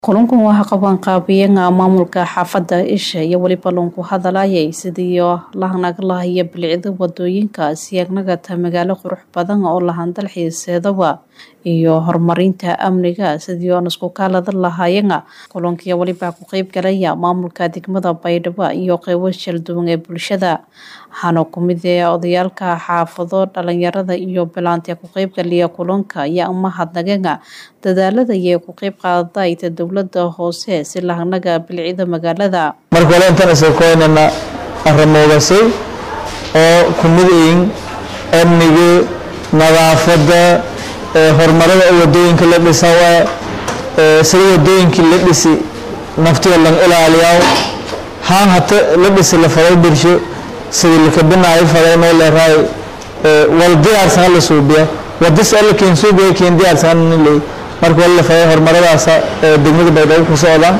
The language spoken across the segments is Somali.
kulankan waxaa qabanqaabiyaga maamulka xaafada isha iyo weliba lunku hadalayay sidii lahanaglahayo bilicda wadooyinka siyagnagata magaalo qurux badan oo lahandal xiiseedaba iyo horumarinta amniga sidii oon isku kaalada lahaayana kulankiya weliba ku qeyb galaya maamulka degmada baydhabo iyo qeybo shalduwan ee bulshada waxaana kumid ee odayaalka xaafado dhalinyarada iyo bilaanti ku qeybgaliya kulanka iyo mahadnagaga dadaalada iyo ku qeyb qaadayta dowlada hoose si lahanaga bilicida magaalada marka hore intaan isakoynana aramoogasay oo kumid yihiin amniga nadaafada horumarada wadooyinka la dhisa sida wadooyinkii la dhisi naftiga lan ilaaliyaa haan hata la dhisi la faday birsho sidii lakabinaayo faday noo leeraay wal diyaarsan hala suubiya wadis alla keen suubiya keen diyaarsan nilay marka wali la faday horumaradaasa degmada baydhabo ku socdaan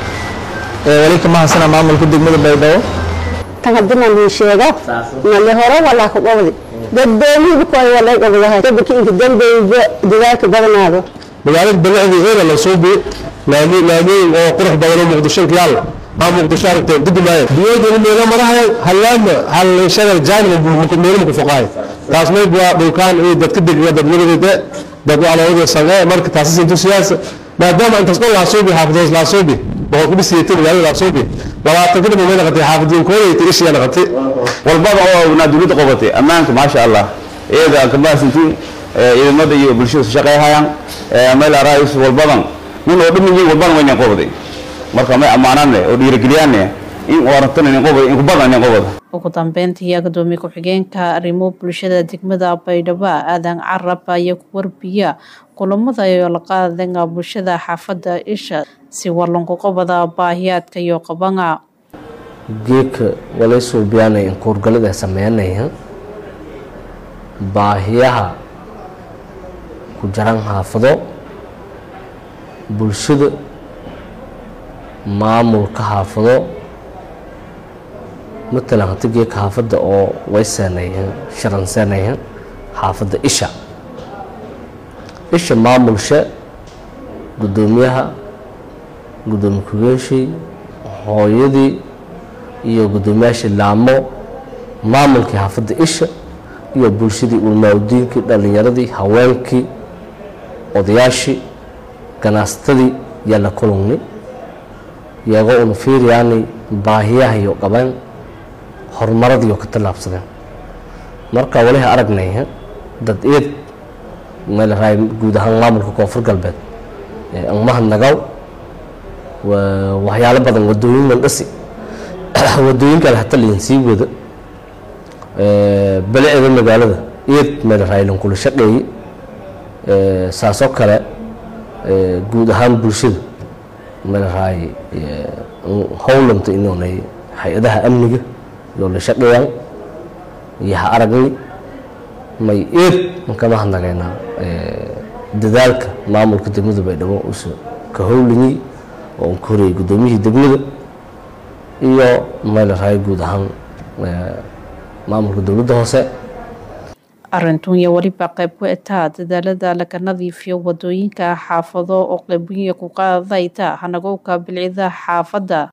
wali kama hasana maamulka degmada baydhabo tan haddii aan ii sheego male hore walaa ku qabdi daddoomiyada ku ay walay qabdahay dadka inta dambeeyba dadaalka badanaado magaalada bilicdii eeda la suubi laamooyin oo qurux badan oo muqdisho yaal maa muqdisho aragteen didi maayo biyooda meelo marahay halaama hal shagal jaanib meelo ku foqaay taas may baa dhulkaan iyo dadka degiga dadweynadeeda dad waalawada sange marka taas intu siyaasa maadaama intaas dhan laa suubi xaafadoos laa suubi boqol ku dhisiyay magaalada laa suubi labaatan kadib may naqatay xaafadiin kooda iyo ishiya naqatay walbaba oo naa dowladda qabatay ammaanka maasha allah iyada kabaasintiin ciidamada iyo bulshada shaqeeyhayaan meel araayis walbadan nin oo dhammin walbadan waynan qabday marka may ammaanaanne oo dhiirigeliyaanne in warantan inin qabay in kubadan inin qabada ugu dambeyntii gudoomiye ku-xigeenka arrimo bulshada degmada baydhabo aadan carab ayaa ku warbiya kulamada iyo la qaadanga bulshada xaafada isha si walanku qabada baahiyaadka iyo qabanga geedka walay suubiyaanay inkuurgalada sameynaya baahiyaha ku jaran xaafado bulshada maamulka xaafado matalan hata geedka xaafadda oo way seenayeen sharan seenayeen xaafadda isha isha maamulsha guddoomiyaha guddoomiye ku-geeshii hooyadii iyo guddoomiyaashii laamo maamulkii xaafadda isha iyo bulshadii ulmaawdiinkii dhalinyaradii haweenkii odayaashii ganaastadii yaa la kulungnay iyagoo una fiiriyaanay baahiyaha iyo qabeen horumaradiioo ka tallaabsadeen marka waliha aragnay dad eed meelraay guud ahaan maamulka koonfur galbeed angmahad nagaw waxyaalo badan wadooyin mandhasi wadooyinkan hata lain sii wada beleeda magaalada eed meelraay lankula shaqeeye saasoo kale guud ahaan bulshada meelraay howlanta inoonay hay-adaha amniga yoo la shaqeeyaan iyo ha aragnay may eed mankama hadnagaynaa dadaalka maamulka degmada baydhabo usa ka howlanyey oo un ka horeyay guddoomiyihii degmada iyo meelraay guud ahaan maamulka dowladda hoose arintun iyo weliba qayb ku etaa dadaalada laga nadiifiyo wadooyinka xaafado oo qeybiya ku qaadayta hanagowka bilcida xaafadda